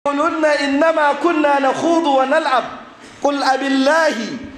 يقولون إنما كنا نخوض ونلعب قل أبالله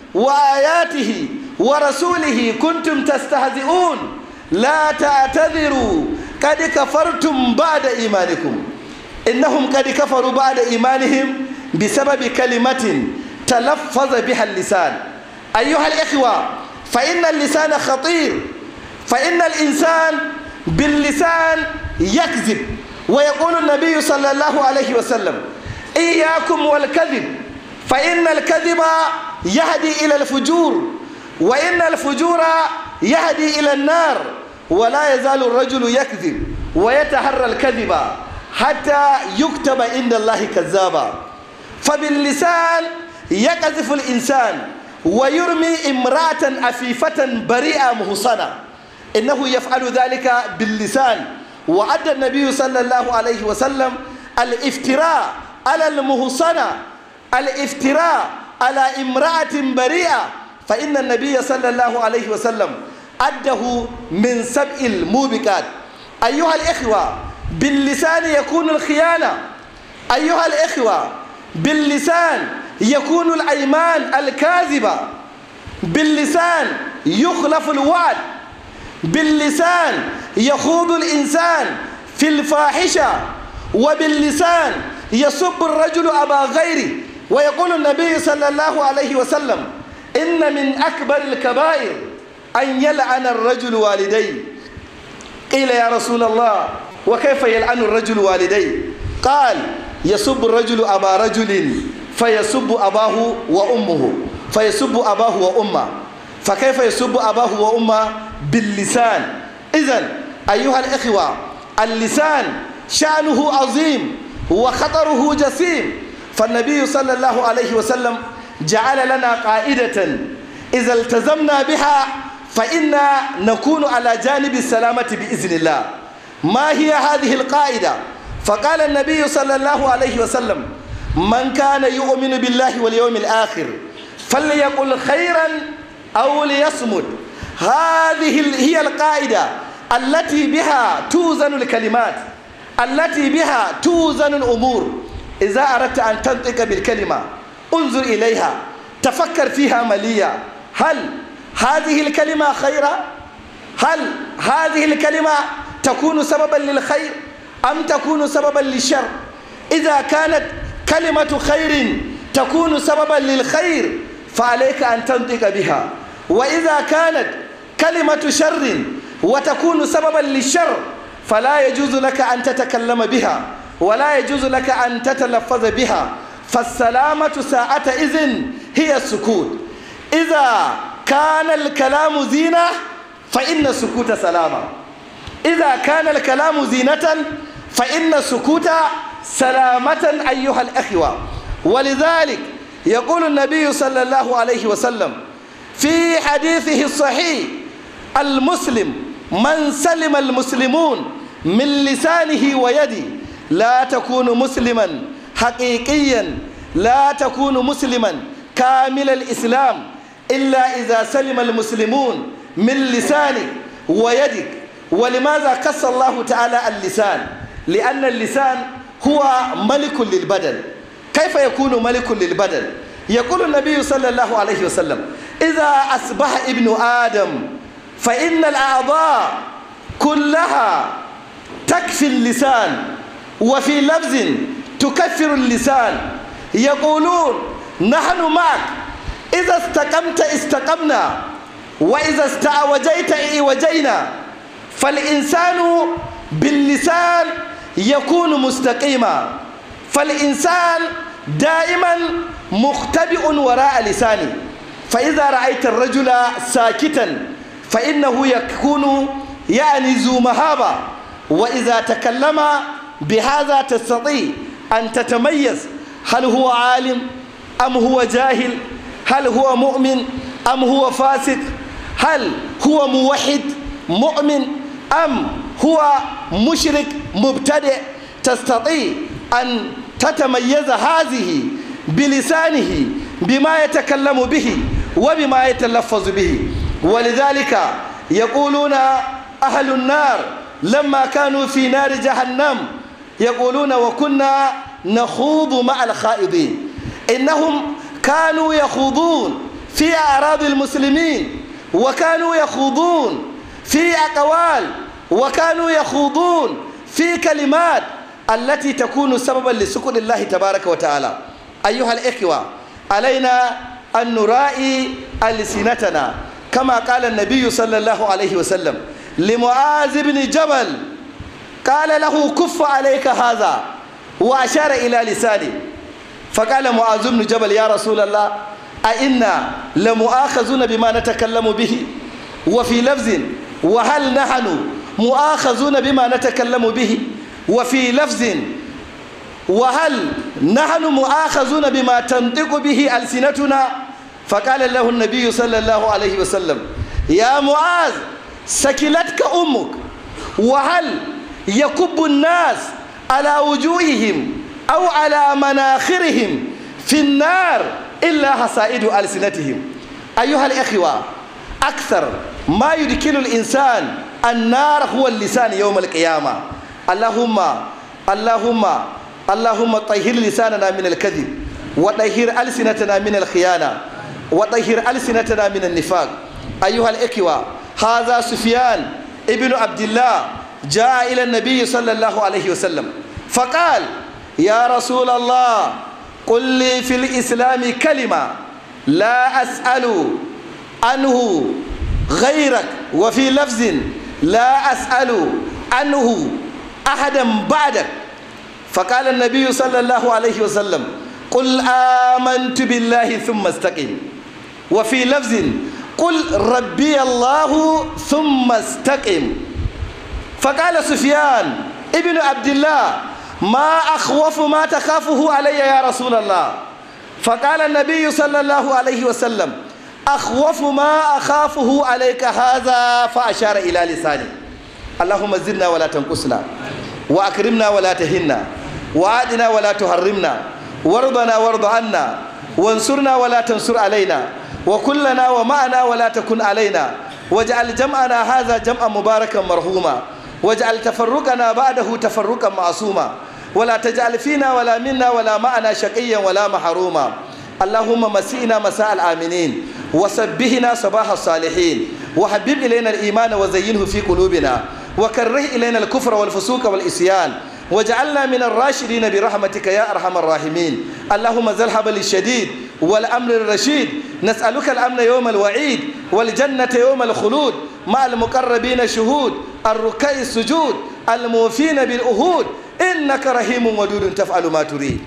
وآياته ورسوله كنتم تستهزئون لا تعتذروا قد كفرتم بعد إيمانكم إنهم قد كفروا بعد إيمانهم بسبب كلمة تلفظ بها اللسان أيها الإخوة فإن اللسان خطير فإن الإنسان باللسان يكذب ويقول النبي صلى الله عليه وسلم إياكم والكذب فإن الكذب يهدي إلى الفجور وإن الفجور يهدي إلى النار ولا يزال الرجل يكذب ويتحرى الكذب حتى يكتب عند الله كذابا فباللسان يقذف الإنسان ويرمي امرأة عفيفة بريئة مهصنة إنه يفعل ذلك باللسان وعد النبي صلى الله عليه وسلم الافتراء على المهصنة الافتراء على امرأة بريئة فإن النبي صلى الله عليه وسلم أده من سبع الموبقات أيها الإخوة باللسان يكون الخيانة أيها الإخوة باللسان يكون الأيمان الكاذبة باللسان يخلف الوعد باللسان يخوض الإنسان في الفاحشة وباللسان يسب الرجل أبا غيره ويقول النبي صلى الله عليه وسلم إن من أكبر الكبائر أن يلعن الرجل والديه قيل يا رسول الله وكيف يلعن الرجل والديه قال يسب الرجل أبا رجل فيسب أباه وأمه فيسب أباه وأمه فكيف يسب أباه وأمه باللسان إذا أيها الإخوة اللسان شأنه عظيم وخطره جسيم فالنبي صلى الله عليه وسلم جعل لنا قائدة إذا التزمنا بها فإنا نكون على جانب السلامة بإذن الله ما هي هذه القاعدة فقال النبي صلى الله عليه وسلم من كان يؤمن بالله واليوم الآخر فليقل خيرا أو ليصمت هذه هي القاعدة التي بها توزن الكلمات التي بها توزن الأمور إذا أردت أن تنطق بالكلمة انظر إليها تفكر فيها مليا هل هذه الكلمة خيرا هل هذه الكلمة تكون سببا للخير أم تكون سببا للشر إذا كانت كلمة خير تكون سببا للخير فعليك أن تنطق بها وإذا كانت كلمة شر وتكون سببا للشر فلا يجوز لك أن تتكلم بها ولا يجوز لك أن تتلفظ بها فالسلامة ساعة إذن هي السكوت إذا كان الكلام زينة فإن السكوت سلامة إذا كان الكلام زينة فإن السكوت سلامة أيها الأخوة ولذلك يقول النبي صلى الله عليه وسلم في حديثه الصحيح المسلم من سلم المسلمون من لسانه ويده لا تكون مسلما حقيقيا لا تكون مسلما كامل الإسلام إلا إذا سلم المسلمون من لسانك ويدك ولماذا قص الله تعالى اللسان لأن اللسان هو ملك للبدن كيف يكون ملك للبدن يقول النبي صلى الله عليه وسلم إذا أصبح ابن آدم فإن الأعضاء كلها تكفي اللسان وفي لفظ تكفر اللسان يقولون نحن معك إذا استقمت استقمنا وإذا استعوجيت إعوجينا فالإنسان باللسان يكون مستقيما فالإنسان دائما مختبئ وراء لسانه فإذا رأيت الرجل ساكتا فإنه يكون يعني ذو مهابة وإذا تكلم بهذا تستطيع أن تتميز هل هو عالم أم هو جاهل هل هو مؤمن أم هو فاسق هل هو موحد مؤمن أم هو مشرك مبتدئ تستطيع أن تتميز هذه بلسانه بما يتكلم به وبما يتلفظ به ولذلك يقولون أهل النار لما كانوا في نار جهنم يقولون وكنا نخوض مع الخائضين إنهم كانوا يخوضون في أعراض المسلمين وكانوا يخوضون في أقوال وكانوا يخوضون في كلمات التي تكون سببا لسكن الله تبارك وتعالى أيها الإخوة علينا أن نرائي ألسنتنا كما قال النبي صلى الله عليه وسلم لمعاذ بن جبل قال له كف عليك هذا وأشار إلى لسانه فقال معاذ بن جبل يا رسول الله أئنا لمؤاخذون بما نتكلم به وفي لفظ وهل نحن مؤاخذون بما نتكلم به وفي لفظ وهل نحن مؤاخذون بما تنطق به ألسنتنا فقال له النبي صلى الله عليه وسلم يا معاذ سكلتك أمك وهل يكب الناس على وجوههم أو على مناخرهم في النار إلا حصائد ألسنتهم أيها الإخوة أكثر ما يدخل الإنسان النار هو اللسان يوم القيامة اللهم اللهم اللهم طهر لساننا من الكذب وطهر ألسنتنا من الخيانة وطهر ألسنتنا من النفاق أيها الإخوة هذا سفيان ابن عبد الله جاء إلى النبي صلى الله عليه وسلم فقال يا رسول الله قل لي في الإسلام كلمة لا أسأل عنه غيرك وفي لفظ لا أسأل عنه أحدا بعدك فقال النبي صلى الله عليه وسلم قل آمنت بالله ثم استقم وفي لفظ قل ربي الله ثم استقم فقال سفيان ابن عبد الله ما أخوف ما تخافه علي يا رسول الله فقال النبي صلى الله عليه وسلم أخوف ما أخافه عليك هذا فأشار إلى لساني اللهم زدنا ولا تنقصنا وأكرمنا ولا تهنا وعادنا ولا تحرمنا وارضنا وارض عنا وانصرنا ولا تنصر علينا وكلنا ومعنا ولا تكن علينا واجعل جمعنا هذا جمعا مباركا مرحوما واجعل تفرقنا بعده تفرقا معصوما ولا تجعل فينا ولا منا ولا معنا شقيا ولا محروما اللهم مسئنا مساء الآمنين وسبهنا صباح الصالحين وحبب إلينا الإيمان وزينه في قلوبنا وكره إلينا الكفر والفسوق والإسيان وجعلنا من الراشدين برحمتك يا أرحم الراحمين اللهم ذا الحبل الشديد والأمر الرشيد نسألك الأمن يوم الوعيد والجنة يوم الخلود مع المقربين شهود الركع السجود الموفين بالأهود إنك رحيم ودود تفعل ما تريد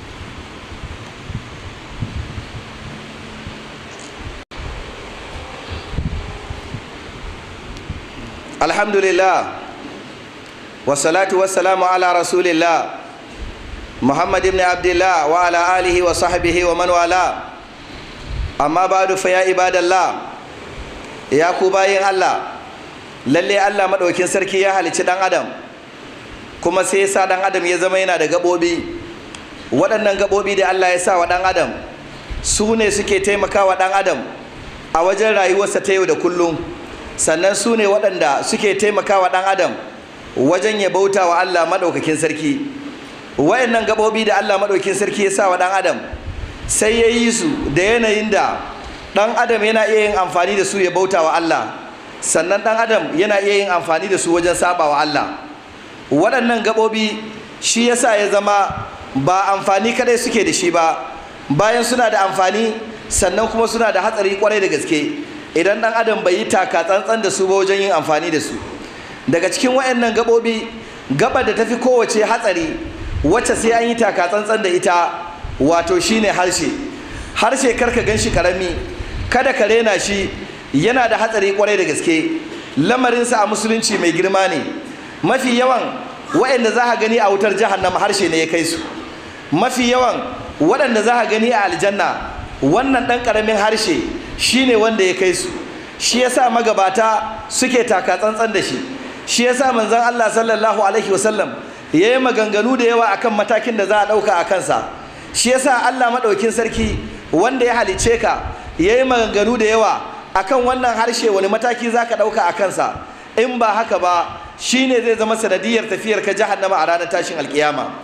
الحمد لله والصلاة والسلام على رسول الله محمد بن عبد الله وعلى آله وصحبه ومن والاه أما بعد فيا عباد الله يا كوباين الله lalle Allah madaukin sarki ya halicci dan adam kuma sai ya sa dan adam ya zama yana da gabobi waɗannan gabobi da Allah ya sa wa dan adam su ne suke taimakawa dan adam a wajen rayuwarsa ta yau da kullum sannan su ne waɗanda suke taimakawa dan adam wajen ya bauta wa Allah maɗaukakin sarki wayannan gaɓoɓi da Allah maɗaukakin sarki ya sa wa ɗan adam sai ya yi su da yanayin da ɗan adam yana iya yin amfani da su ya bauta wa Allah sannan ɗan adam yana iya yin amfani da su wajen saba wa Allah waɗannan gaɓoɓi shi ya sa ya zama ba amfani kadai suke da shi ba bayan suna da amfani sannan kuma suna da hatsari kwarai da gaske idan ɗan adam bai yi taka tsantsan da su ba wajen yin amfani da su daga cikin wayannan gabobi gaba da tafi kowace hatsari wacce sai an yi taka tsantsan da ita wato shine harshe harshe karka gan shi karami kada ka rena shi yana da hatsari kwarai da gaske lamarinsa a musulunci mai girma ne mafi yawan waɗanda za ka gani a wutar jahannama harshe ne ya kai su mafi yawan waɗanda za ka gani a aljanna wannan ɗan ƙaramin harshe shine wanda ya kai su shi yasa magabata suke taka tsantsan da shi shi yasa manzon Allah sallallahu alaihi wasallam yayi maganganu da yawa akan matakin da za a dauka a kansa shi yasa Allah madaukin sarki wanda ya halice ka yayi maganganu da yawa akan wannan harshe wani mataki zaka dauka a kansa in ba haka ba shine zai zama sanadiyar tafiyar ka jahannama a ranar tashin alkiyama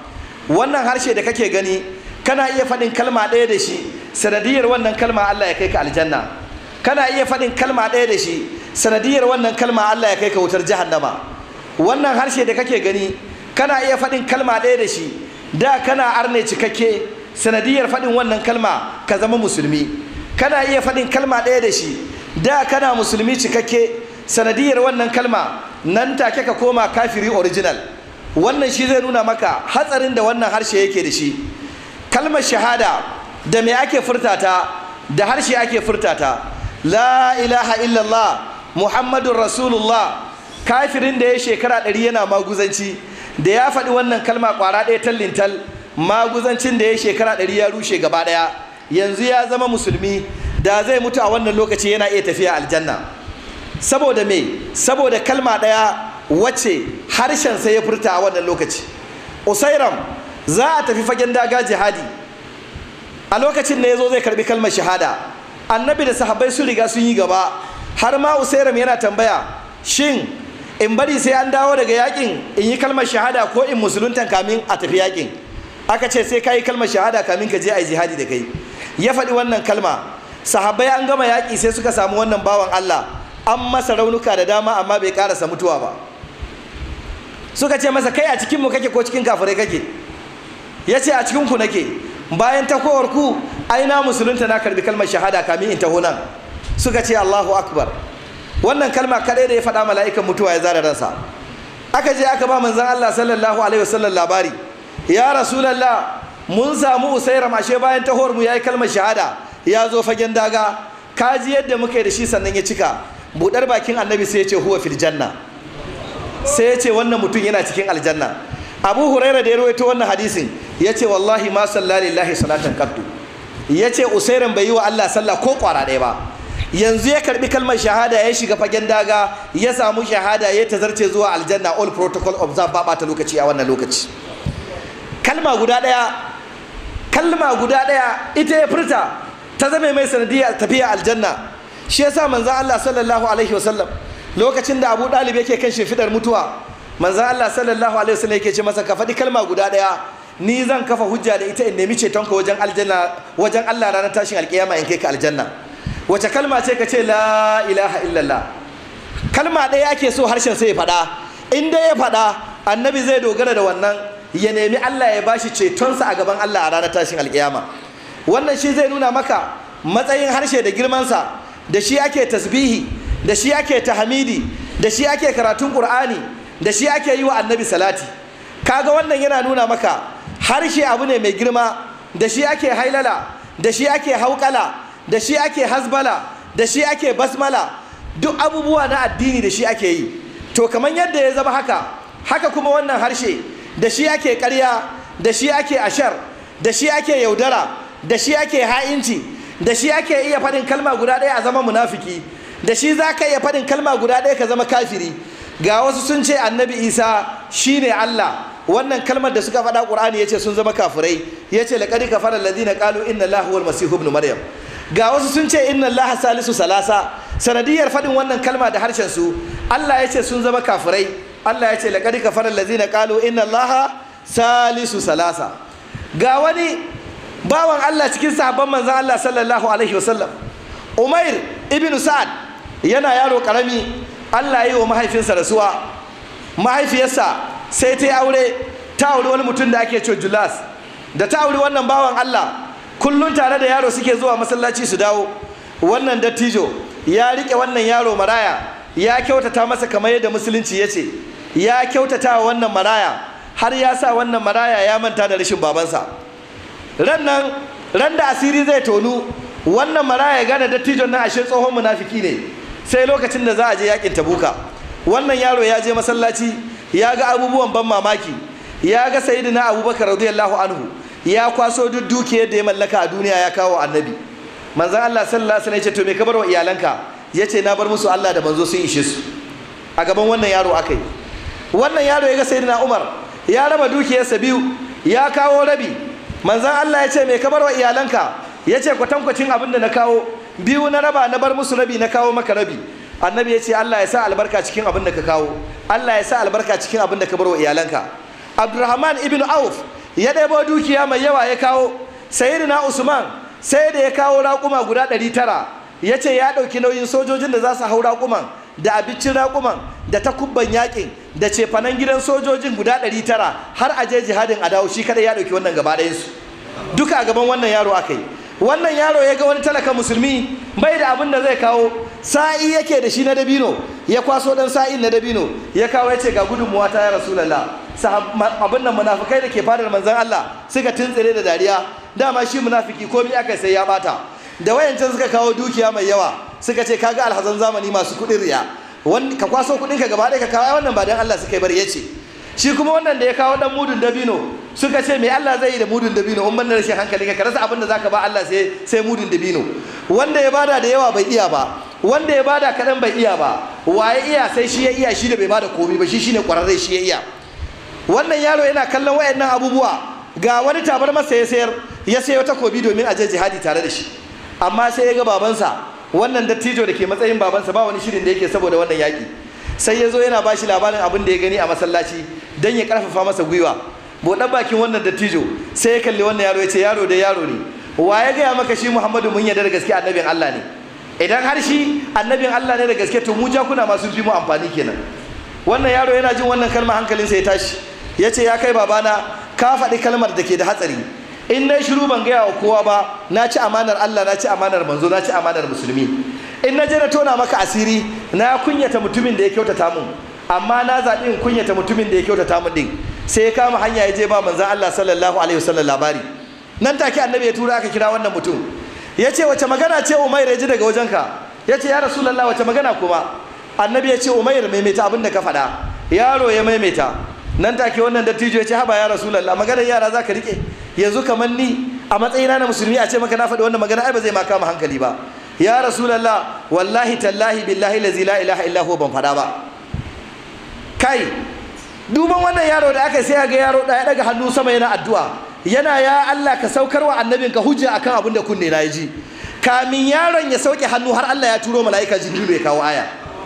wannan harshe da kake gani kana iya faɗin kalma ɗaya da shi sanadiyar wannan kalma Allah ya kai ka aljanna kana iya faɗin kalma ɗaya da shi sanadiyar wannan kalma Allah ya kai ka wutar jahannama wannan harshe da kake gani kana iya faɗin kalma ɗaya da shi da kana arne cikakke sanadiyar faɗin wannan kalma ka zama musulmi kana iya faɗin kalma ɗaya da shi da kana musulmi cikakke sanadiyar wannan kalma nan take ka koma kafiri original wannan shi zai nuna maka hatsarin da wannan harshe yake da shi kalmar shahada da me ake furtata da harshe ake furtata la ilaha illallah muhammadun rasulullah kafirin da ya shekara ɗari yana maguzanci da ya faɗi wannan kalma ƙwara ɗaya tallintal maguzancin da ya shekara ɗari ya rushe gaba ɗaya yanzu ya zama musulmi da zai mutu a wannan lokaci yana iya tafiya aljanna saboda me saboda kalma ɗaya wacce harshen sai ya furta a wannan lokaci usairam za a tafi fagen daga jihadi a lokacin da ya zo zai karbi kalmar shahada annabi da sahabbai sun riga sun yi gaba har ma usairam yana tambaya shin in bari sai an dawo daga yakin in yi kalmar shahada ko in musuluntan kamin a tafi yakin aka ce sai ka yi kalmar shahada kamin ka je a yi jihadi da kai ya faɗi wannan kalma sahabbai an gama yaƙi sai suka samu wannan bawan Allah an masa raunuka da dama amma bai ƙarasa mutuwa ba suka ce masa kai a cikinmu kake ko cikin kafirai kake ya ce a cikinku nake bayan takowar ku aina musulunta na karbi kalmar shahada kamin in taho nan suka ce Allahu akbar wannan kalma kadai da ya faɗa mala'ikan mutuwa ya zara ransa aka je aka ba manzon Allah sallallahu alaihi wasallam labari ya rasulullah mun samu usairam ashe bayan tahowar mu yayi kalmar shahada ya zo fagen daga kaji yadda muka yi da shi sannan ya cika budar bakin annabi sai ya ce huwa fil janna sai ya ce wannan mutum yana cikin aljanna abu huraira da ya rawaito wannan hadisin ya ce wallahi ma salla lillahi salatan qattu ya ce usairan bai yi wa Allah sallah ko kwara ɗaya ba yanzu ya karbi kalmar shahada ya shiga fagen daga ya samu shahada ya tazarce zuwa aljanna all protocol observe ba ta lokaci a wannan lokaci kalma guda ɗaya kalma guda ɗaya ita ya furta ta zame mai sanadiyar tafiya aljanna shi yasa manzon Allah sallallahu alaihi wasallam lokacin da Abu Dalib yake kan shimfidar mutuwa manzon Allah sallallahu alaihi wasallam yake ce masa ka faɗi kalma guda ɗaya ni zan kafa hujja da ita in nemi cetonka wajen aljanna wajen Allah ranar tashin alkiyama in kai ka aljanna wace kalma ce ka ce la ilaha illallah kalma ɗaya ake so harshen sai ya faɗa in dai ya faɗa annabi zai dogara da wannan ya nemi Allah ya bashi cetonsa a gaban Allah a ranar tashin alkiyama wannan shi zai nuna maka matsayin harshe da girmansa da shi ake tasbihi da shi ake tahmidi da shi ake karatun qur'ani da shi ake yi wa annabi salati kaga wannan yana nuna maka harshe abu ne mai girma da shi ake hailala da shi ake hauƙala da shi ake hasbala da shi ake basmala duk abubuwa na addini da shi ake yi to kamar yadda ya zama haka haka kuma wannan harshe da shi ake ƙarya da shi ake ashar da shi ake yaudara da shi ake ha'inci da shi ake iya faɗin kalma guda ɗaya a zama munafiki da shi za ka iya faɗin kalma guda ɗaya ka zama kafiri ga wasu sun ce annabi isa shine allah wannan kalmar da suka faɗa ƙur'ani ya ce sun zama kafirai ya ce laƙari kafara ladina ƙalu inna allahu wal masihu ibn maryam ga wasu sun ce inna allaha salisu salasa sanadiyar faɗin wannan kalma da harshen su allah ya ce sun zama kafirai allah ya ce laƙari kafara ladina ƙalu inna allaha salisu salasa ga wani bawan allah cikin sahabban manzan allah sallallahu alaihi wasallam umair ibn sa'ad yana yaro karami allah ya yi wa mahaifinsa rasuwa mahaifiyarsa sai ta yi aure ta auri wani mutum da ake cewa julas da ta auri wannan bawan Allah kullum tare da yaro suke zuwa masallaci su dawo wannan dattijo ya rike wannan yaro maraya ya kyautata masa kamar yadda musulunci ya ce ya kyautata wa wannan maraya har ya sa wannan maraya ya manta da rashin babansa ran nan ran da asiri zai tonu wannan maraya ya gane dattijon nan ashe tsohon munafiki ne sai lokacin da za a je yakin tabuka wannan yaro ya je masallaci ya ga abubuwan ban mamaki ya ga sayyidina abubakar radiyallahu anhu ya kwaso duk dukiyar da ya mallaka a duniya ya kawo annabi manzon Allah sallallahu alaihi wasallam ya ce to me ka bar wa iyalanka ya ce na bar musu Allah da manzo sun ishe su a gaban wannan yaro akai wannan yaro ya ga sayyidina Umar ya raba dukiyarsa biyu ya kawo rabi manzon Allah ya ce me ka bar wa iyalanka ya ce kwatankwacin abin da na kawo biyu na raba na bar musu rabi na kawo maka rabi annabi ya ce Allah ya sa albarka cikin abin da ka kawo Allah ya sa albarka cikin abin da ka bar wa iyalanka Abdurrahman ibn Auf ya ɗebo dukiya mai yawa ya kawo sayyidina usman sai da ya kawo raƙuma guda ɗari tara ya ce ya ɗauki nauyin sojojin da za su hau raƙuman da abincin raƙuman da takubban yaƙin da cefanen gidan sojojin guda ɗari tara har a je jihadin a dawo shi kada ya ɗauki wannan gaba ɗayansu duka a gaban wannan yaro aka yi wannan yaro ya ga wani talaka musulmi bai da abin da zai kawo sa'i yake da shi na dabino ya kwaso dan sa'in na dabino ya kawo ya ce ga gudunmuwa ta ya rasulallah abin nan munafukai da ke fadar manzon Allah suka tuntsire da dariya dama shi munafiki komai aka sai ya bata da wayancan suka kawo dukiya mai yawa suka ce kaga alhazan zamani masu kuɗin riya ka kwaso kuɗin ka gaba ɗaya ka kawo wannan ba dan Allah suka yi bari ya ce shi kuma wannan da ya kawo dan mudun dabino suka ce me Allah zai yi da mudun dabino in banda rashin hankali ka rasa abin da zaka ba Allah sai sai mudun dabino wanda ya bada da yawa bai iya ba wanda ya bada kaɗan bai iya ba waye iya sai shi ya iya shi da bai bada komai ba shi shine ƙwararre shi ya iya wannan yaro yana kallon wayannan abubuwa ga wani tabar masa ya sayar ya sayo takobi domin a je jihadi tare da shi amma sai ya ga babansa wannan dattijo da ke matsayin babansa ba wani shirin da yake saboda wannan yaƙi sai ya zo yana ba shi labarin abin da ya gani a masallaci don ya karfafa masa gwiwa buɗan bakin wannan dattijo sai ya kalli wannan yaro ya ce yaro da yaro ne wa ya gaya maka shi muhammadu mun yarda da gaske annabin allah ne idan har shi annabin allah ne da gaske to mu jakuna ma sun fi mu amfani kenan wannan yaro yana jin wannan kalmar hankalinsa ya tashi ya ce ya kai babana ka faɗi kalmar da ke da hatsari in na shiru ban gaya wa kowa ba na ci amanar allah na ci amanar manzo na ci amanar musulmi in na je na tona maka asiri na kunyata mutumin da ya kyautata mun amma na zaɓi in kunyata mutumin da ya kyautata mun din sai ya kama hanya ya je ba manzan Allah sallallahu alaihi wasallam labari nan take annabi ya tura aka kira wannan mutum ya ce wace magana ce umair ya ji daga wajenka ya ce ya rasulallah wace magana kuma annabi ya ce umair maimaita abin da ka faɗa yaro ya maimaita nan take wannan dattijo ya ce haba ya rasulallah maganar yara za ka riƙe yanzu kamar ni a matsayina na musulmi a ce maka na faɗi wannan magana ai ba zai ma kama hankali ba ya rasulallah wallahi tallahi billahi lazi la ilaha illa huwa ban faɗa ba kai duban wannan yaro da aka sai ga yaro da ya daga hannu sama yana addu'a yana ya Allah ka saukar wa annabinka hujja akan abin da kunne na ji kamin yaron ya sauke hannu har Allah ya turo mala'ika jibrilu ya kawo aya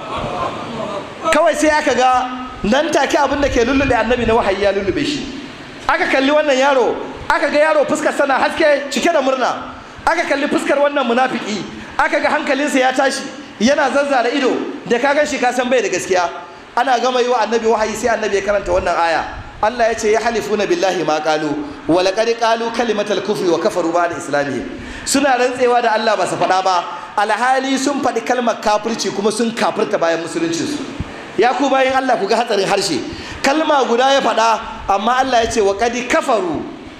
kawai sai aka ga nan take abin da ke lullube annabi na wahayi ya lullube shi aka kalli wannan yaro aka ga yaro fuskar sana haske cike da murna aka kalli fuskar wannan munafiki aka ga hankalinsa ya tashi yana zazzara ido da ka gan shi ka san bai da gaskiya ana gama yi wa annabi wahayi sai annabi ya karanta wannan aya Allah ya ce ya halifuna billahi ma qalu wa laqad qalu kalimatal kufri wa kafaru ba'da islamihim suna rantsewa da Allah ba su faɗa ba alhali sun faɗi kalmar kafirci kuma sun kafirta bayan musuluncinsu ya ku bayan Allah ku ga hatsarin harshe kalma guda ya faɗa amma Allah ya ce wa qad kafaru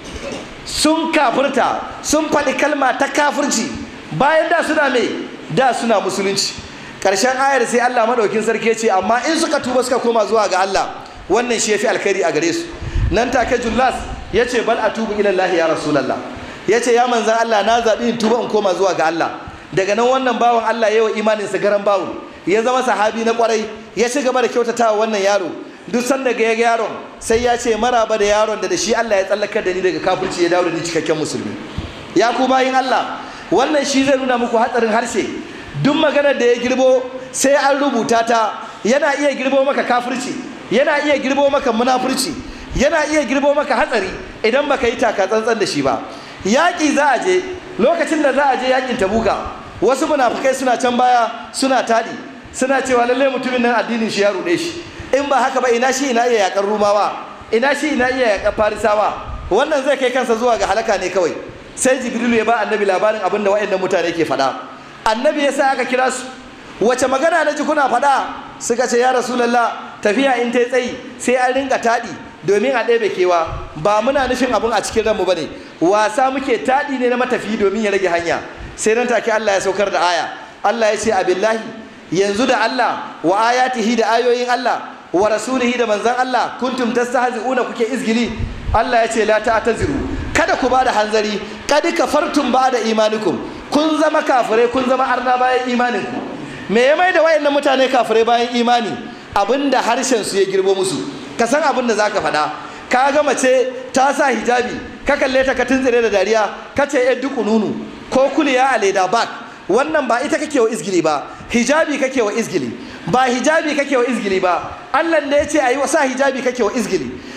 sun kafirta sun faɗi kalma ta kafirci bayan da suna me da suna musulunci ƙarshen ayar sai Allah maɗaukin sarki ce amma in suka tuba suka koma zuwa ga Allah wannan shi yafi alkhairi a gare su nan take Jullas ya ce bal atubu ila Allah ya rasulullah ya ce ya manzan Allah na zaɓi in tuba in koma zuwa ga Allah daga nan wannan bawan Allah ya yi imanin sa garan bawu ya zama sahabi na kwarai ya ci gaba da kyautatawa wannan yaro duk sanda ga yaron sai ya ce maraba da yaron da da shi Allah ya tsallakar da ni daga kafirci ya dawo da ni cikakken musulmi ya ku bayin Allah wannan shi zai nuna muku hatsarin harshe duk maganar da ya girbo sai an rubuta ta yana iya girbo maka kafirci yana iya girbo maka munafurci yana iya girbo maka hatsari idan baka yi taka tsantsan da shi ba yaƙi za a je lokacin da za a je yaƙin tabuka wasu munafukai suna can baya suna taɗi suna cewa lallai mutumin nan addinin shi ya ruɗe shi in ba haka ba ina shi ina iya yaƙar rumawa ina shi ina iya yaƙar farisawa wannan zai kai kansa zuwa ga halaka ne kawai sai jibrilu ya ba annabi labarin abin da waɗannan mutane ke faɗa annabi ya sa aka kira su wace magana na ji kuna faɗa suka ce ya rasulallah tafiya in ta tsayi sai an rinka taɗi domin a ɗebe kewa ba muna nufin abin a cikin ranmu ba ne wasa muke taɗi ne na matafi domin ya rage hanya sai nan take Allah ya saukar da aya Allah ya ce abillahi yanzu da Allah wa ayatihi da ayoyin Allah wa rasulihi da manzan Allah kuntum tastahzi'una kuke izgili Allah ya ce la ta'taziru kada ku bada hanzari kad kafartum ba'da imanikum kun zama kafirai kun zama arna bayan imaninku me ya mai da wayannan mutane kafirai bayan imani abinda harshen su ya girbo musu ka san abin da zaka faɗa ka ga mace ta sa hijabi ka kalle ta ka tuntsire da dariya ka ce yar duku nunu ko kuliya a leda bak wannan ba ita kake wa izgili ba hijabi kake wa izgili ba hijabi kake wa izgili ba Allah da ya ce ayi wa sa hijabi kake wa izgili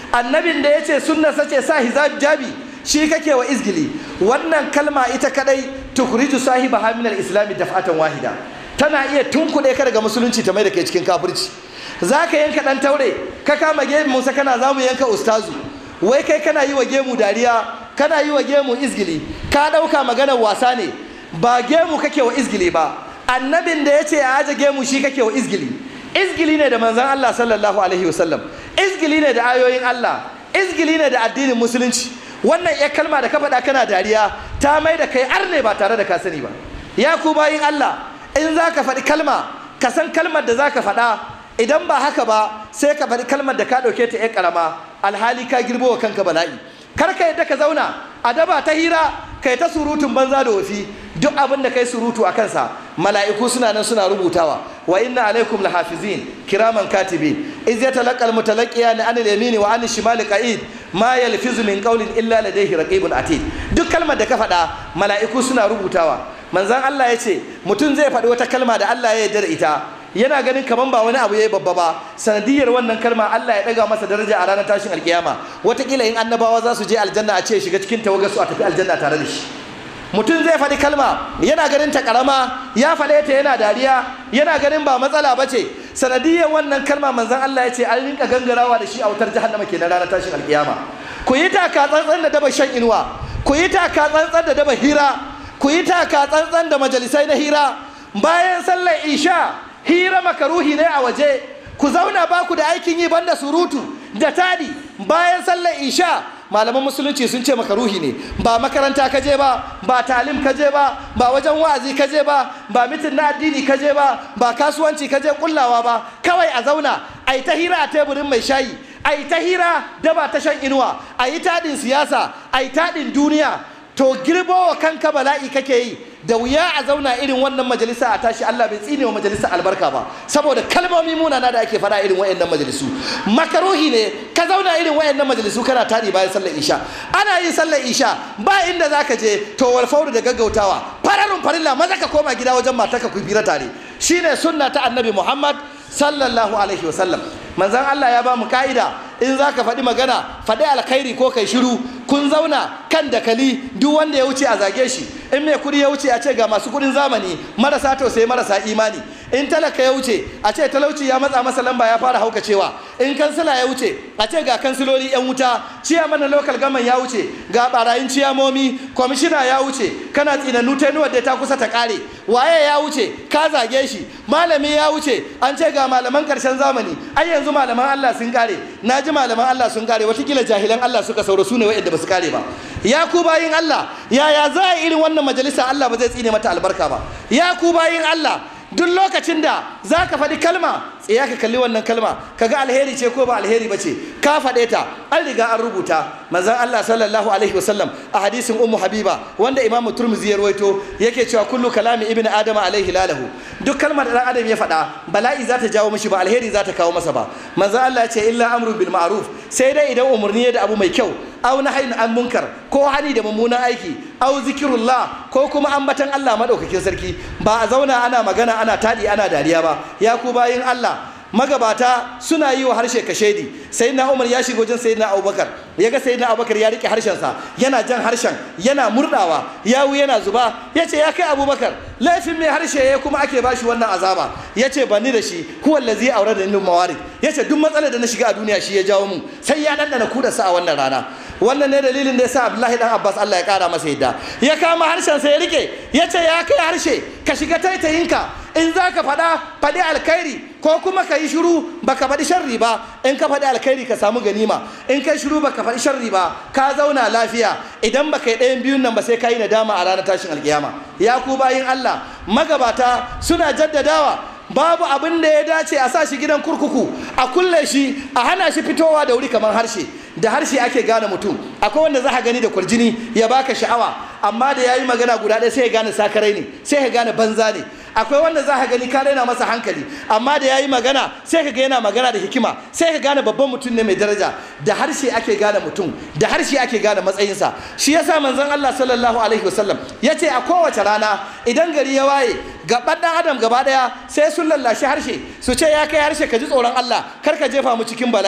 annabin da ya ce sunna sace sa hijabi shi kake wa izgili wannan kalma ita kadai tukhriju sahiba min al-islam daf'atan wahida tana iya tunkuɗe ka daga musulunci ta mai da kai cikin kafirci zaka yanka dan taure ka kama gemu musa kana zamu yanka ustazu wai kai kana yi wa gemu dariya kana yi wa gemu izgili ka ɗauka maganar wasa ne ba gemu kake wa izgili ba annabin da ya ce a aje gemu shi kake wa izgili izgili ne da manzon Allah sallallahu alaihi wasallam izgili ne da ayoyin Allah izgili ne da addinin musulunci wannan ya kalma da ka faɗa kana dariya ta mai da kai arne ba tare da ka sani ba ya ku bayin Allah in za ka faɗi kalma ka san kalmar da za ka faɗa idan ba haka ba sai ka faɗi kalmar da ka ɗauke ta ƴan ƙarama alhali ka girbo wa kanka bala'i kar ka yadda ka zauna a daba ta hira kai ta surutun banza da wafi duk abin da kai surutu a kansa mala'iku suna nan suna rubutawa wa inna alaikum lahafizin kiraman katibin iz yatalaqqa almutalaqiyan an al-yamini wa an shimali qa'id ma yalfizu min qawlin illa ladayhi raqibun atid duk kalmar da ka faɗa mala'iku suna rubutawa manzon Allah ya ce mutum zai faɗi wata kalma da Allah ya yarda da ita yana ganin kaman ba wani abu yayi babba ba sanadiyar wannan kalma Allah ya daga masa daraja a ranar tashin alkiyama watakila in annabawa za su je aljanna a ce shiga cikin tawagar su a tafi aljanna tare da shi mutum zai faɗi kalma yana ganin ta karama ya faɗe ta yana dariya yana ganin ba matsala ba ce sanadiyar wannan kalma manzon Allah ya ce an rinka gangarawa da shi a wutar jahannama kenan ranar tashin alkiyama ku yi taka tsantsan da daba shan inuwa ku yi taka tsantsan da daba hira ku yi taka tsantsan da majalisai na hira bayan sallar isha hira makaruhi ne a waje ku zauna ba ku da aikin yi banda surutu da tadi bayan sallar isha malaman musulunci sun ce makaruhi ne ba makaranta ka je ba ba talim ka je ba ba wajen wa'azi ka je ba ba mitin na addini ka je ba ba kasuwanci ka je kullawa ba kawai a zauna a yi ta hira a teburin mai shayi a yi ta hira da ba ta shan inuwa a yi taɗin siyasa a yi taɗin duniya to girbo wa kanka bala'i kake yi da wuya a zauna irin wannan majalisa a tashi Allah bai tsine wa majalisa albarka ba saboda kalmomi munana da ake faɗa irin wayannan majalisu makaruhi ne ka zauna irin wayannan majalisu kana tari bayan sallar isha ana yin sallar isha ba inda zaka je to wal fawru da gaggautawa fararun farilla maza ka koma gida wajen matarka ku bira tare shine sunna ta annabi Muhammad sallallahu alaihi wasallam manzon Allah ya ba mu ka'ida in za ka faɗi magana faɗi alkhairi ko kai shiru kun zauna kan dakali duk wanda ya wuce a zage shi in mai kuɗi ya wuce a ce ga masu kuɗin zamani marasa tausayi marasa imani in talaka ya wuce a ce talauci ya matsa masa lamba ya fara haukacewa in kansila ya wuce a ce ga kansiloli yan wuta ciyaman na local gaman ya wuce ga barayin ciyamomi kwamishina ya wuce kana tsinannu tenuwar da ta kusa ta kare waye ya wuce ka zage shi malami ya wuce an ce ga malaman karshen zamani ai yanzu malaman Allah sun kare na ji malaman Allah sun kare watakila jahilan Allah suka sauro su ne wa'anda ba su kare ba ya ku bayin Allah yaya za a irin wannan majalisa Allah ba zai tsine mata albarka ba ya ku bayin Allah duk lokacin da za ka faɗi kalma tsaya ka kalli wannan kalma kaga alheri ce ko ba alheri ba ce ka faɗe ta an riga an rubuta manzon Allah sallallahu alaihi wasallam a hadisin ummu habiba wanda imam turmuzi ya rawaito yake cewa kullu kalami ibn adam alaihi lalahu duk kalmar da dan adam ya faɗa bala'i za ta jawo mishi ba alheri za ta kawo masa ba manzon Allah ya ce illa amru bil ma'ruf sai dai idan umurni da abu mai kyau aw nahyin an munkar ko hani da mummunan aiki aw zikirullah ko kuma ambatan Allah madaukakin sarki ba a zauna ana magana ana tadi ana dariya ba ya ku bayin Allah magabata suna yi wa harshe kashedi sayyidina Umar ya shiga wajen sayyidina Abubakar ya ga sayyidina Abubakar ya rike harshensa yana jan harshen yana murdawa yawu yana zuba yace ya kai Abubakar laifin mai harshe ya kuma ake bashi wannan azaba yace bani da shi huwa allazi awrada lil mawarid yace duk matsalar da na shiga a duniya shi ya jawo mun sai ya dandana kudarsa a wannan rana wannan ne dalilin da yasa Abdullahi dan Abbas Allah ya kara masa yadda ya kama harshen sa ya rike yace ya kai harshe ka shiga taitayinka in za ka faɗa faɗi alkhairi ko kuma ka yi shiru baka faɗi sharri ba in ka faɗi alkhairi ka samu ganima in kai shiru baka faɗi sharri ba ka zauna lafiya idan baka yi ɗayan biyun nan ba sai ka yi nadama a ranar tashin alkiyama ya ku bayin Allah magabata suna jaddadawa babu abin da ya dace a sa shi gidan kurkuku a kulle shi a hana shi fitowa da wuri kamar harshe da harshe ake gane mutum akwai wanda za ka gani da kwarjini ya baka sha'awa amma da ya yi magana guda ɗaya sai ya gane sakarai ne sai ya gane banza ne akwai wanda za ka gani ka raina masa hankali amma da ya yi magana sai ka ga yana magana da hikima sai ka gane babban mutum ne mai daraja da harshe ake gane mutum da harshe ake gane matsayinsa shi yasa manzon Allah sallallahu alaihi wasallam ya ce a kowace rana idan gari ya waye gaban dan adam gaba daya sai sun lallashi harshe su ce ya kai harshe ka ji tsoron Allah kar ka jefa mu cikin bala'i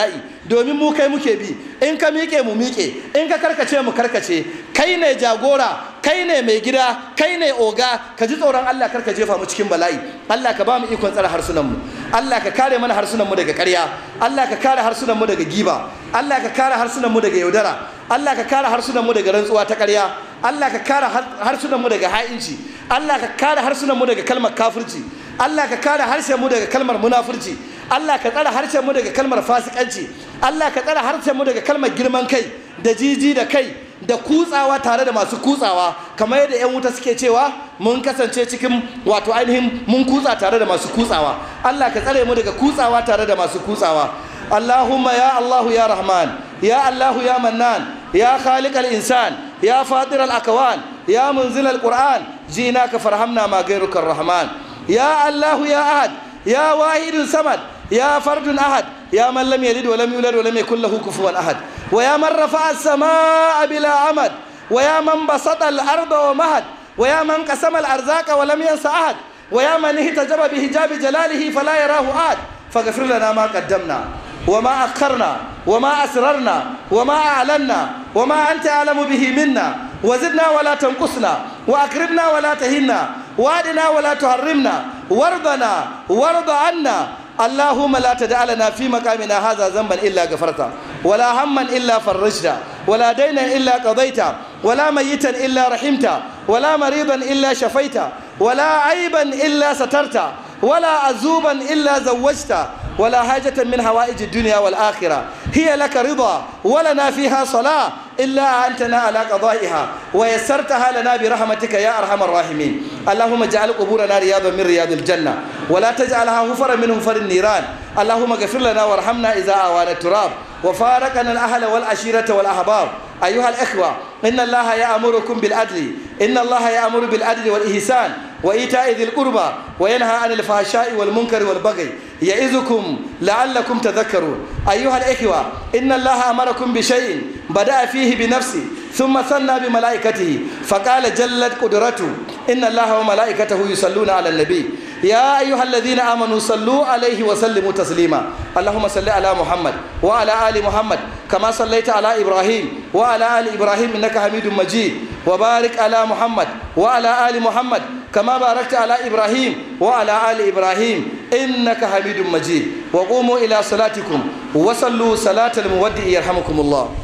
domin mu kai muke bi in ka miƙe mu miƙe in ka karkace mu karkace kai ne jagora kai ne mai gida kai ne oga ka ji tsoron Allah kar ka jefa mu cikin bala'i Allah ka ba mu ikon tsare harsunan mu Allah ka kare mana harsunan mu daga ƙarya Allah ka kare harsunan mu daga giba Allah ka kare harsunan mu daga yaudara Allah ka kare harsunan mu daga rantsuwa ta ƙarya Allah ka kare harsunan mu daga ha'inci Allah ka kare harsunan mu daga kalmar kafirci Allah ka kare harshen mu daga kalmar munafurci Allah ka tsare harshen mu daga kalmar fasikanci Allah ka tsare harshen mu daga kalmar girman kai da jiji da kai da kutsawa tare da masu kutsawa kamar yadda 'yan wuta suke cewa mun kasance cikin wato ainihin mun kutsa tare da masu kutsawa Allah ka tsare mu daga kutsawa tare da masu kutsawa Allahumma ya Allahu ya Rahman ya Allahu ya Mannan ya Khaliq al-insan ya Fatir al-akwan ya munzil al-Qur'an jinaka farhamna ma ghayruka ar-Rahman ya Allahu ya Ahad ya Wahidun Samad ya Fardun Ahad ya man lam yalid wa lam yulad wa lam yakul lahu kufuwan ahad ويا من رفع السماء بلا عمد ويا من بسط الأرض ومهد ويا من قسم الأرزاق ولم ينس أحد ويا من اهتجب بحجاب جلاله فلا يراه أحد فاغفر لنا ما قدمنا وما أخرنا وما أسررنا وما أعلنا وما أنت أعلم به منا وزدنا ولا تنقصنا وأكرمنا ولا تهنا وادنا ولا تحرمنا وارضنا وارض عنا اللهم لا تدع لنا في مقامنا هذا ذنبا الا غفرته ولا هما الا فرجته ولا دينا الا قضيته ولا ميتا الا رحمته ولا مريضا الا شفيته ولا عيبا الا سترته ولا عزوبا الا زوجته ولا حاجة من هوائج الدنيا والآخرة هي لك رضا ولنا فيها صلاة إلا أنتنا على قضائها ويسرتها لنا برحمتك يا أرحم الراحمين اللهم اجعل قبورنا رياضا من رياض الجنة ولا تجعلها هفرا من هفر النيران اللهم اغفر لنا وارحمنا إذا آوانا التراب وفارقنا الأهل والعشيرة والأحباب أيها الإخوة إن الله يأمركم بالعدل إن الله يأمر بالعدل والإحسان وإيتاء ذي القربى وينهى عن الفحشاء والمنكر والبغي يعظكم لعلكم تذكرون أيها الإخوة إن الله أمركم بشيء بدأ فيه بنفسه ثم ثنى بملائكته فقال جلت قدرته إن الله وملائكته يصلون على النبي يا أيها الذين آمنوا صلوا عليه وسلموا تسليما اللهم صل على محمد وعلى آل محمد كما صليت على إبراهيم وعلى آل إبراهيم إنك حميد مجيد وبارك على محمد وعلى آل محمد كما باركت على إبراهيم وعلى آل إبراهيم إنك حميد مجيد وقوموا إلى صلاتكم وصلوا صلاة المودع يرحمكم الله